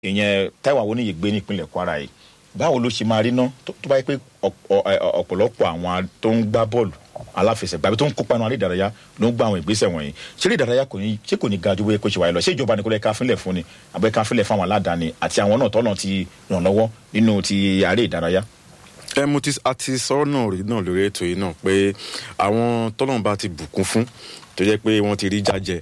ìyẹn Táíwò Awóníyì gbé nípínlẹ̀ Kwara yìí báwo ló ṣe máa rí ná tó tó bá yẹ pé ọ̀pọ̀- ẹ, ọ̀pọ̀lọpọ̀ àwọn tó ń gbá bọ́ọ̀lù aláfẹsẹ̀gbá àbí tó ń kópa nínú aré ìdárayá ló ń gba àwọn ìgbésẹ̀ wọ̀nyí ṣé eré ìdárayá kò ní ṣé kò ní ga ju bóyá kó ṣe wáyé lọ ṣé ìjọba nìkan lè ká fúnlẹ̀ fún ni àbẹ́ ká fúnlẹ̀ fún àwọn aládàáni àti àwọn náà tọ́nà ti ràn lọ́wọ́ nínú ti aré ìdárayá. ẹ mo ti a ti sọ̀rọ̀ náà rí náà lórí ètò yìí náà pé àwọn tọ́lọ́run bá ti bùkún fún tó jẹ́ pé wọ́n ti rí jájẹ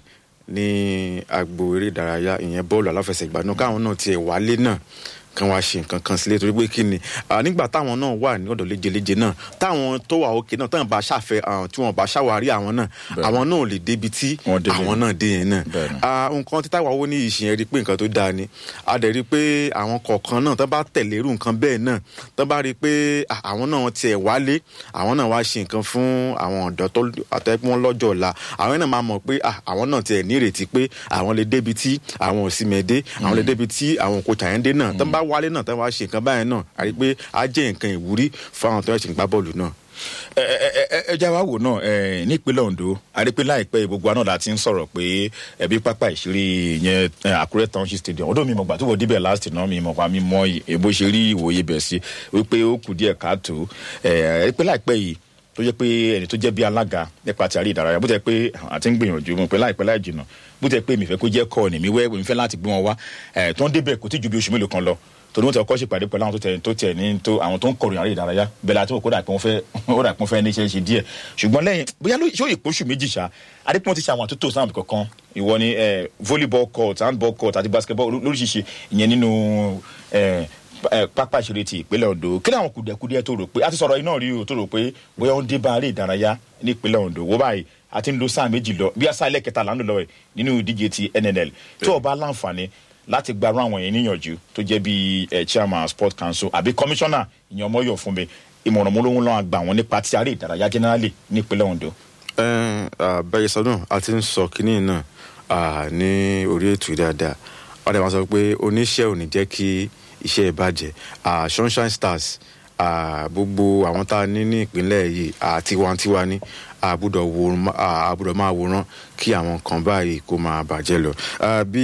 ní agbo eré ìdárayá ìyẹn bọ́ọ̀lù aláfẹsẹ̀gbá náà káwọn náà tiẹ̀ wálé náà kan wá ṣe nǹkan kan sílé torí pé kí ni ah, nígbà táwọn náà wà ní ọ̀dọ̀ léjeléje náà táwọn tó wà òkè náà táwọn bá ṣàfẹ́ àwọn tí wọ́n bá ṣàwárí àwọn náà Bẹ́ẹ̀ni. àwọn náà ò lè débi tí Wọ́n dé àwọn yẹn. náà dé yẹn náà Bẹ́ẹ̀ni. Ah, nǹkan tí Táíwò Awóníyì ṣe yẹn rí pé nǹkan tó dáa ni a dẹ̀ rí pé àwọn kọ̀ọ̀kan náà tó bá tẹ̀lé irú nǹkan bẹ́ẹ̀ náà tó bá rí pé ah, àwọn náà tiẹ̀ wálé àwọn náà wá ṣe nǹkan fún àwọn ọ̀dọ́ tó àtẹ́pọ́n lọ́jọ́ ọ̀la àwọn náà máa mọ̀ pé ah, àwọn náà tiẹ̀ nírètí pé àwọn lè débi tí àwọn òsìmẹ̀dé àwọn lè débi tí àwọn kò Chayinde náà tó bá wálé náà tó wá ṣe nǹkan báyẹn náà a rí pé á jẹ́ nǹkan ìwúrí fún àwọn tó ṣe ń gbá bọ́ọ̀lù náà. ẹ ẹ ẹ ẹ já wa wò náà ẹ nípínlẹ̀ Ondo àrípé láìpẹ́ gbogbo àná la ti ń sọ̀rọ̀ pé ẹbí pápá ìṣeré yẹn ẹ, Àkúrẹ́ township stadium ọdún mi mọ̀ gbà tó wọ débẹ̀ last náà mi mọ̀ pa mi mọ èbó ṣe rí ìwòye bẹ̀ sí wípé ó kù díẹ̀ káàtó ẹ àrípé láìpẹ́ yìí tó jẹ́ pé ẹni tó jẹ́ bí alága nípa ti àrí ìdárayá bó tẹ́ pé àti ń gbìyànjú mo pé láìpẹ́ láì jìnnà bó tẹ́ pé mi fẹ́ kó jẹ́ kọ́ ọ̀nì mi wẹ́ mi fẹ́ láti gbé wọn wá ẹ̀ tó ń débẹ̀ kò tí ju bí oṣù mélòó kan lọ torí wọn ti ọkọ ṣèpàdé pẹ̀lú àwọn tó tẹ tó tẹ ní tó àwọn tó ń kọròyìn àrí ìdárayá bẹ́ẹ̀ la tó kó dà pé wọ́n fẹ́ ó dà pé wọ́n fẹ́ ní iṣẹ́ ṣe díẹ̀ ṣùgbọ́n lẹ́yìn bóyá ló ṣó ìpóṣù méjì ṣá adépọ́n ti ṣe àwọn àtúntò sáwọn kankan ìwọ ni eh, volleyball court handball court àti basketball lóríṣiríṣi ìyẹn nínú eh, eh, pápá ìṣeré ti ìpínlẹ̀ Ondo kí ni àwọn kùdẹ̀kùdẹ̀ tó rò pé a ti sọ̀rọ̀ iná rí o tó rò pé bóyá ó ń dé bá aré ìdárayá ní ìpínlẹ̀ Ondo wó báyìí a ti ń lo sáà méjì lọ bí àṣà ilẹ̀ kẹta là ń lò lọ́wọ́ ẹ̀ nínú ìdíje ti NNL tó o bá láǹfààní láti gbarú àwọn yẹn níyànjú tó jẹ́ bí eh, chairman sport council àbí commissioner ìyẹn ọmọ yọ̀ fún mi ìmọ̀ràn mo lóhun lọ́wọ́ àgbà wọn nípa ti aré ìdárayá generally ní ìpínlẹ̀ Ondo. bẹ́ẹ̀ sọ náà a ti ń sọ kínní náà ah, ní orí ètò yìí dáadáa wọ́n dẹ̀ máa sọ pé oníṣẹ́ ò ní jẹ́ kí iṣẹ́ ẹ̀ bàjẹ́ Ah, sunshine stars ah, gbogbo àwọn tá a ní ní ìpínlẹ̀ yìí ah, tiwantiwa ní àbúdọ̀ wòran àbúdọ̀ máa wòran kí àwọn kan báyìí kó máa bàjẹ́ lọ Ah, bí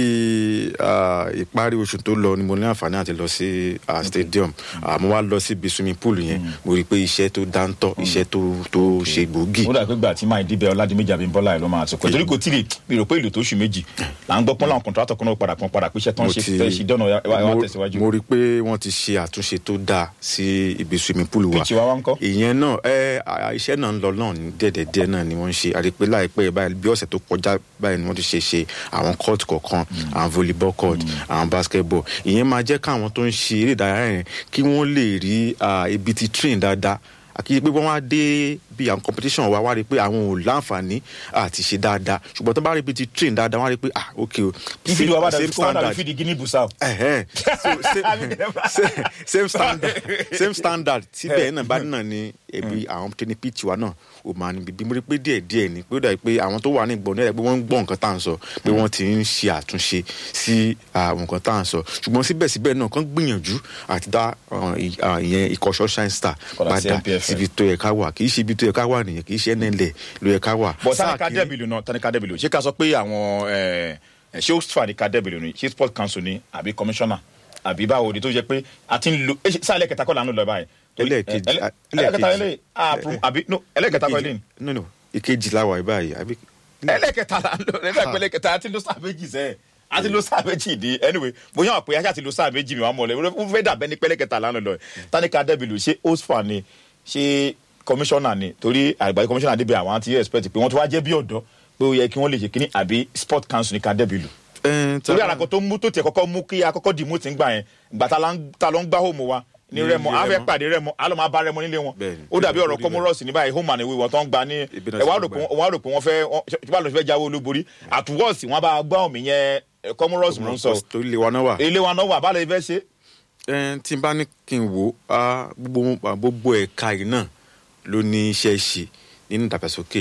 ah, ìparí oṣù tó lọ ni mo ní àǹfààní àti lọ sí ah, stadium Ah, mo wá lọ síbi swimming pool yẹn mo rí i pé iṣẹ́ tó dáńtọ́ iṣẹ́ tó tó ṣe gbòógì ó dà pé gbà tí máa dìbẹ̀ ọ̀làdìmẹ́jì àbímbọ́lá ẹ̀ ló máa tó pẹ́ torí kò tí ì mi rò pé ìlú tó oṣù méjì là ń gbọ́ pọ́n láwọn kọ̀ǹtrátọ̀ kan náà padà kan padà pé iṣẹ́ tó ń mo ṣe ti- fẹ́ ṣe dọ́nà ẹ wá mo- tẹ̀síwájú. mo rí i pé wọ́n ti ṣe àtúnṣe tó dáa sí ibi swimming pool wa Pitch wa wá ńkọ́? ìyẹn náà ẹ à- iṣẹ́ náà ń lọ náà ní dẹ́ẹ̀dẹ́dẹ́ náà ni wọ́n ń ṣe àti pé láìpẹ́ báyìí bí ọ̀sẹ̀ tó kọjá báyìí ni wọ́n ti ṣe ṣe àwọn court kọ̀ọ̀kan àwọn volleyball court àwọn basketball ìyẹn máa jẹ́ káwọn tó ń ṣe eré ìdárayá yẹn kí wọ́n lè rí ah, ibi ti train dáadáa àkíyè pé wọ́n wá dé bí àwọn competition wa wá rí i pé àwọn ò láǹfààní àti ṣe dáadáa ṣùgbọ́n tó bá rí ibi ti train dáadáa wọ́n á rí i pé ah ok o fídíò wa bá dàbí same kó wá dàbí standard fídíò guinea bissau. Ẹ̀hẹ́n. so same, same, same standard same standard síbẹ̀ náà bá náà ni ẹbí àwọn tó ní pitch wa náà ó máa ní bíbí mo rí pé díẹ̀ díẹ̀ ni pé ó dàbí pé àwọn tó wà ní ìgbọ̀n náà pé wọ́n ń gbọ́ nǹkan tá à ń sọ pé wọ́n ti ń ṣe àtúnṣe sí àwọn nǹkan tá à ń sọ ṣùgbọ́n síbẹ̀síbẹ̀ náà kàn gbìyànjú àti dá uh, ì- uh, ìyẹn ikọ̀ sunshine star Padà sí padà NPFL. síbi tó yẹ ká wà kì í ṣe ibi tó yẹ ká wà nìyẹn kì í ṣe NNL ló yẹ ká wà. bọ̀ Sáà tanika kìíní- dẹ́bìlì náà tanika dẹ́bìlì ṣé ká sọ pé àwọn ẹ̀, ẹ̀, ṣé ó fà ní ká dẹ́bìlì ni ṣé sport council ni àbí commissioner àbí báwo ni tó jẹ́ pé a ti ń lo ẹ ṣe- sáà ẹlẹ́kẹta kọ́ là ń lò lọ báyìí. Ẹlẹ́ẹ̀kejì, Ẹlẹ́- a- ẹlẹ́kẹta ẹlẹ́ẹ̀kejì. ẹlẹ́ àpò àbí no ẹlẹ́kẹta kọ́ ẹlẹ́ni. no no ìkejì la wà báyìí àbí ẹlẹ́kẹta là ń lò ẹlẹ́kẹta ẹlẹ́kẹta a ti lo sáà méjì sẹ́ẹ̀ a ti lo sáà méjì di anyway bóyá wọn pé a ṣáà ti lo sáà méjì mi wà mọ̀ lẹ́ wọ́n fẹ́ dàbẹ́ ní pẹ́lẹ́kẹta là ń lò lọ tanika dẹ́bìlì ṣé osfa ni ṣé commissioner ni torí àgbáyé commissioner débi àwọn àti expect pé wọ́n ti wá jẹ́ bí ọ̀dọ́ pé ó yẹ kí wọ́n lè ṣe kínní àbí sport council ní ká dẹ́bìlì Ẹn, tá- torí àràkọ tó mú tó tiẹ̀ kọ́kọ́ mú kí akọ́kọ́ dì mú ti ń gbà yẹn gbà tá la ń- tá ló ń gbá home wa ní Ní rẹmọ ilé a fẹ́ Rẹ́mọ. pàdé rẹmọ a lọ máa bá rẹmọ nílé wọn Bẹ́ẹ̀ni, ó dàbí bẹ́ẹ̀ni, ọ̀rọ̀ orí kọmọrọsì ní báyìí home and away wọn tó ń gba ní Ibi náà ẹ wá ti rò gbà. pé wọ́n wá rò pé wọ́n fẹ́ tí wọ́n lọ sí fẹ́ jáwé olúborí àtúwọ́sì wọn bá gbá omi yẹn kọmọrọsì mò ń sọ torí ilé wa náà wà. ilé wa náà wà bá lè fẹ́ ṣe. Ẹn, tí n bá ní kí n wò ó á, gbogbo gbogbo ẹ̀ka yìí náà ló ní iṣẹ́ ṣe nínú ìdàgbàsókè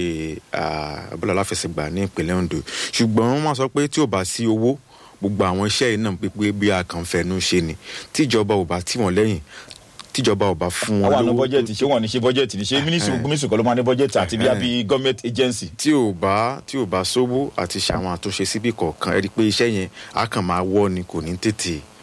ah, bọ́ọ̀lù aláfẹsẹ̀gbá ní ìpínlẹ̀ Ondo ṣùgbọ́n wọ́n máa sọ pé tí ò bá sí owó gbogbo àwọn iṣẹ́ yìí náà pípé bí a kàn fẹnu ṣe ni tíjọba ò bá tì wọ́n lẹ́yìn tíjọba ò bá fún wọn àwọn àna lówó bọ́jẹ̀tì ṣé wọ́n ní ṣe bọ́jẹ̀tì ní ṣe mínísírì mínísírì kọ́ ló máa ní bọ́jẹ̀tì àti bí i government agency. tí ò bá tí ò bá sówó àti ṣàwọn àtúnṣe síbì kọ̀ọ̀kan ẹ rí i pé iṣẹ́ yẹn á kàn máa wọ́ ni kò ní tètè